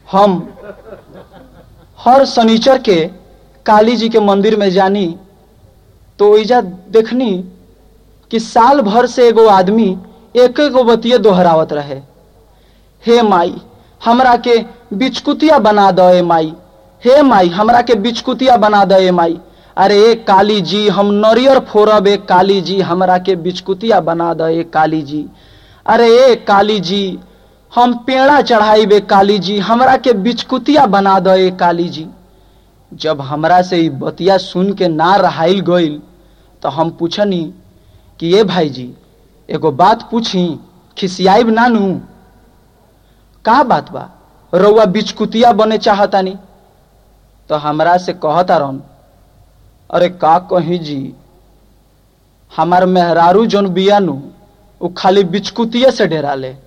हम हर शनिचर के काली जी के मंदिर में जानी तो ओइजा देखनी कि साल भर से एगो आदमी एक एगो बतिये दोहरावत रहे हे माई हमरा के बिचकुतिया बना दो ए माई हे माई हमरा के बिचकुतिया बना दो ए माई अरे ए काली जी हम नरियर फोड़ब ए काली जी हमरा के बिचकुतिया बना दो ए काली जी अरे ए काली जी हम पेड़ा चढ़ाई बे काली जी हमरा के बिचकुतिया बना दो ए काली जी जब हमरा से ई बतिया सुन के ना रहाइल गइल तो हम पूछनी कि ए भाई जी एगो बात पूछी खिसियाइब नानू का बात बा रउआ बिचकुतिया बने चाहतानी तो हमरा से कहता रहन अरे का कही जी हमार मेहरारू जोन बियानु उ खाली बिचकुतिये से डेरा ले